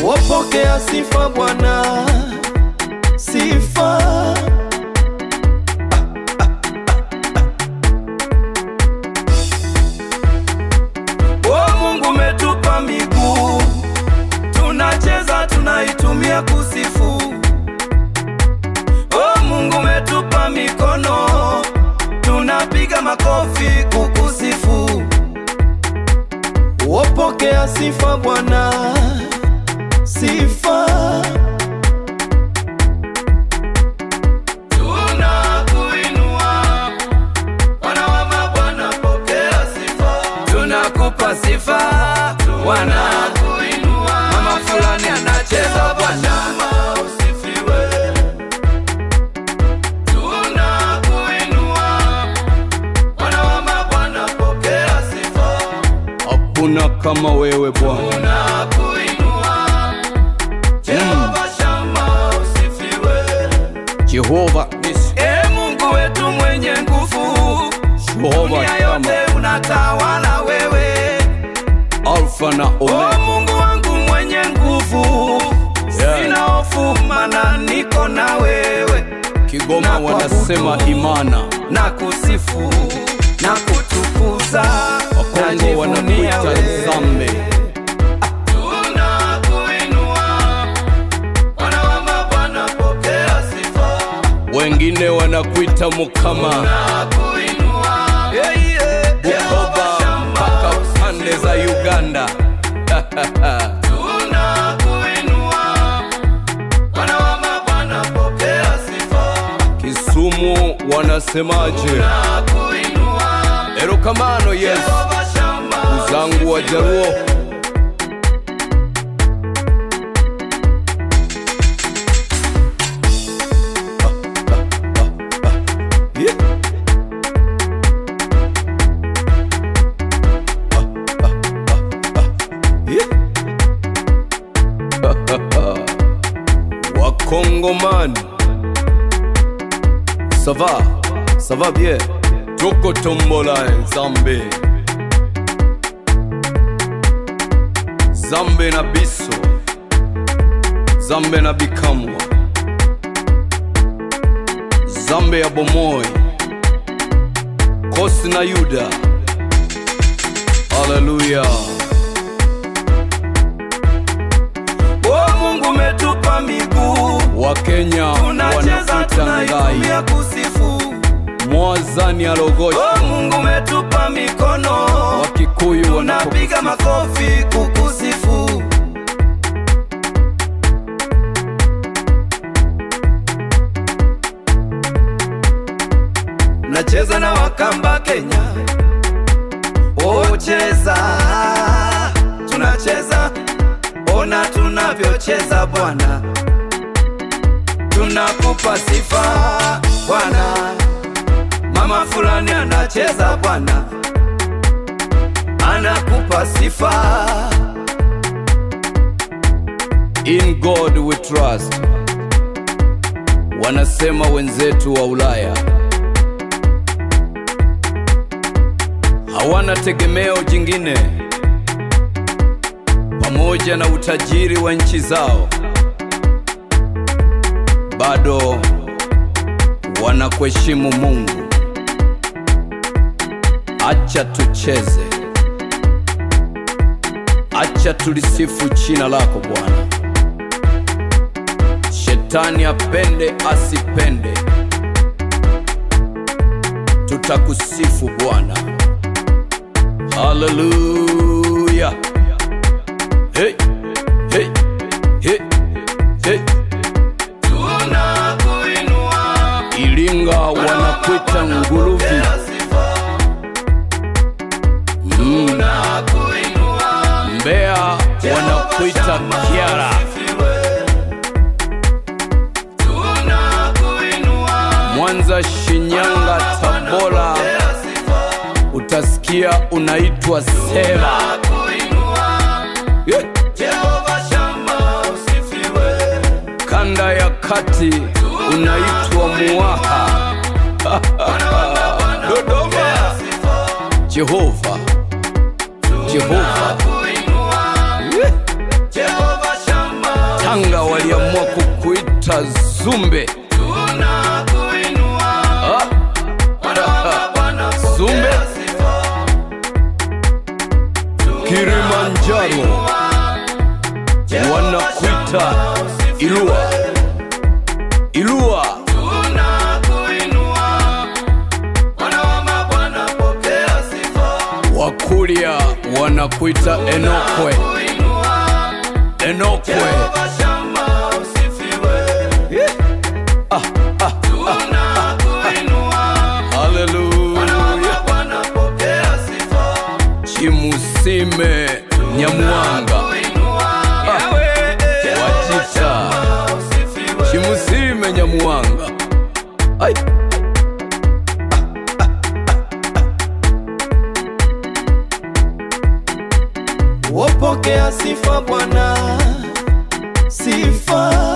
Wapokea sifa Bwana, sifa O Mungu umetupa miguu, tunacheza tunaitumia kusifu. O Mungu umetupa mikono, tunapiga makofi kukusifu. Wapokea sifa Bwana, sifa tunakuinua Bwana wa mabwana, pokea sifa. Tunakupa sifa Bwana, mama fulani anacheza Bwana, usifiwe. Tunakuinua Bwana wa mabwana, pokea sifa. Hakuna kama wewe Bwana, Tunakuinua Jehova Shama, usifiwe. Jehova Nisi, E Mungu wetu mwenye nguvu, Jehova dunia Shama, yote unatawala wewe. Alfa na O Omega. Mungu wangu mwenye nguvu, Yeah. sina hofu maana niko na wewe, Kigoma na wanasema kuabudu. imana, na kusifu na kutukuza, Wakongo najivunia wanakuita wewe. Zambe. Tunakuinua Bwana wa mabwana, pokea sifa. Wengine wanakuita Mukama, Tunakuinua yeah, yeah. Jehova Bukoba Shama, mpaka pande za Uganda. Tunakuinua Bwana wa mabwana, pokea sifa. Kisumu wanasemaje? Tunakuinua Erokamano Yesu, Jehova Shama, zangu wa Jaruo Wakongomani, ça va, ça va bien. Toko tombola Zambe, Zambe na biso, Zambe na bikamwa, Zambe ya bomoi, Kosi na Yuda. Haleluya. O Mungu umetupa miguu, Wakenya tunacheza wanakuita tunaitumia ngai, kusifu. Mwazani alogoshi, O Mungu umetupa mikono, Wakikuyu tunapiga wanakusifu. makofi kukusifu. Nacheza na Wakamba Kenya, ocheza, tunacheza, ona tunavyocheza Bwana, tunakupa sifa Bwana. Mama fulani anacheza Bwana, anakupa sifa. In God we trust, wanasema wenzetu wa Ulaya. Hawana tegemeo jingine, pamoja na utajiri wa nchi zao, bado wanakuheshimu Mungu. Acha tucheze, acha tulisifu jina lako Bwana. Shetani apende asipende, tutakusifu Bwana. Haleluya! Hey, hey, hey, hey. Tunakuinua, Ilinga wanakuita nguluvi, pokea sifa. Tunakuinua, Mbeya wanakuita Kiara, Tunakuinua, Mwanza, Shinyanga, Tabora utasikia unaitwa Seva. Yeah. Jehova Shama, usifiwe. Kanda ya kati unaitwa Muaha. Dodoma, Jehova, Jehova. Jehova Shama, Dr. Zumbe tunakuinua ah, Bwana wa mabwana Zumbe. pokea sifa Kilimanjaro wanakuita Ilua Ilua tunakuinua Bwana wa mabwana pokea sifa Wakulia wanakuita Enokwe kuinua Enokwe Jehova Shama usifiwe tunakuinua Bwana wa Haleluya mabwana pokea sifa Chimusime Nyamwanga kuinua Yawe Jehova Wajita Shama usifiwe Chimusime Nyamwanga Ai Wapokea sifa Bwana, sifa